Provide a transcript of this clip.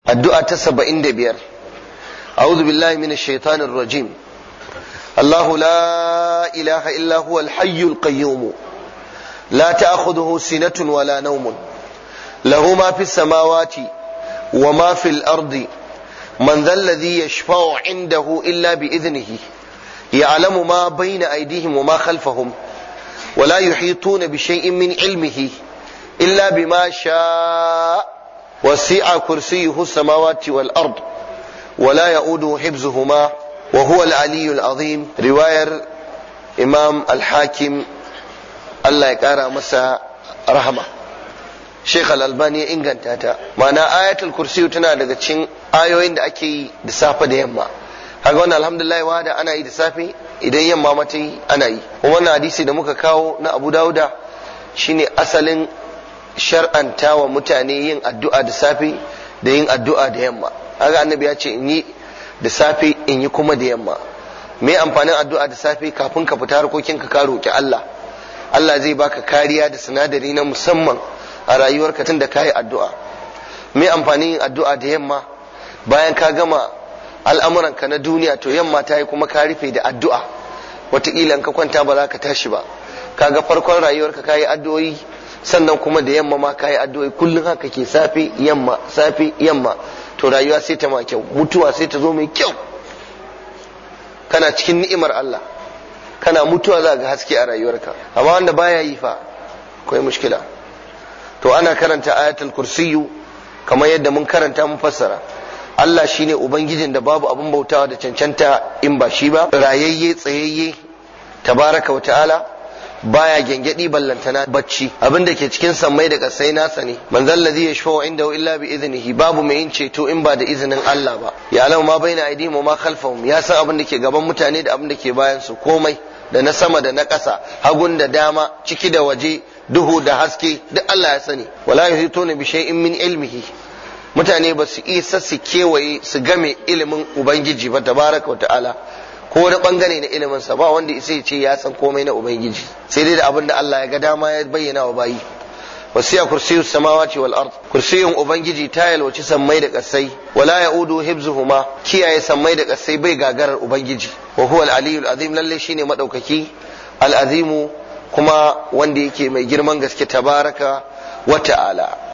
addu'a ta saba'in da biyar a'udhu billahi minash shaitanir rajim Allahu la ilaha illa huwa al-hayyul qayyum la ta'khudhuhu sinatun wala nawmun lahu ma fis samawati wa ma fil ardi man dhal ladhi yashfa'u 'indahu illa bi idhnihi يعلم ما بين أيديهم وما خلفهم ولا يحيطون بشيء من علمه إلا بما شاء وسع كرسيه السماوات والأرض ولا يؤوده حفظهما وهو العلي العظيم رواية إمام الحاكم الله يقرأ مسا رحمة Sheikh Al-Albani ya inganta ta ma'ana ayatul kursi tana daga cikin ayoyin da ake yi da safe da yamma kaga wannan alhamdulillah wa da ana yi da safe idan yamma mata yi ana yi wannan hadisi da muka kawo na Abu Dawuda shine asalin shar'anta wa mutane yin addu'a da safe da yin addu'a da yamma kaga annabi ya ce in yi da safe in yi kuma da yamma me amfanin addu'a da safe kafin ka fita harkokin ka ka roki Allah Allah zai baka kariya da sinadari na musamman a rayuwarka tun da ka yi addu'a me amfanin yin addu'a da yamma bayan ka gama al'amuranka na duniya to yamma ta yi kuma ka rufe da addu'a wataƙila in ka kwanta ba za ka tashi ba kaga farkon rayuwarka ka yi addu'o'i sannan kuma da yamma ma ka yi addu'o'i kullum haka ke safe yamma safe yamma to rayuwa sai ta ma kyau mutuwa sai ta zo mai kyau kana cikin ni'imar Allah kana mutuwa za ga haske a rayuwarka amma wanda baya yi fa akwai mushkila to ana karanta ayatul kursiyu kamar yadda mun karanta mun fassara Allah shine ubangijin da babu abin bautawa da cancanta in ba shi ba rayayye tsayayye tabaraka wa ta'ala baya gengedi ballantana bacci abin da ke cikin sammai da kasai nasa ne manzal ladhi yashfa'u indahu illa bi idnihi babu mai yin ceto in ba da izinin Allah ba ya alau ma baina aydihim wa ma khalfahum ya san abin da ke gaban mutane da abin da ke bayan su komai da na sama da na ƙasa hagun da dama ciki da waje duhu da haske duk Allah ya sani wala yuhituna bi shay'in min ilmihi mutane ba su isa su kewaye su game ilimin ubangiji ba tabaraka ta'ala ko wani bangare na ilimin sa ba wanda isa ya ce ya san komai na ubangiji sai dai da abin da Allah ya ga dama ya bayyana wa bayi wasiya kursiyus samawati wal ard kursiyun ubangiji ta yalwaci sammai da kasai wala yaudu hibzuhuma kiyaye sammai da kasai bai gagarar ubangiji wa huwa al aliyul azim lalle shine madaukaki al azimu kuma wanda yake mai girman gaske tabaraka wa ta'ala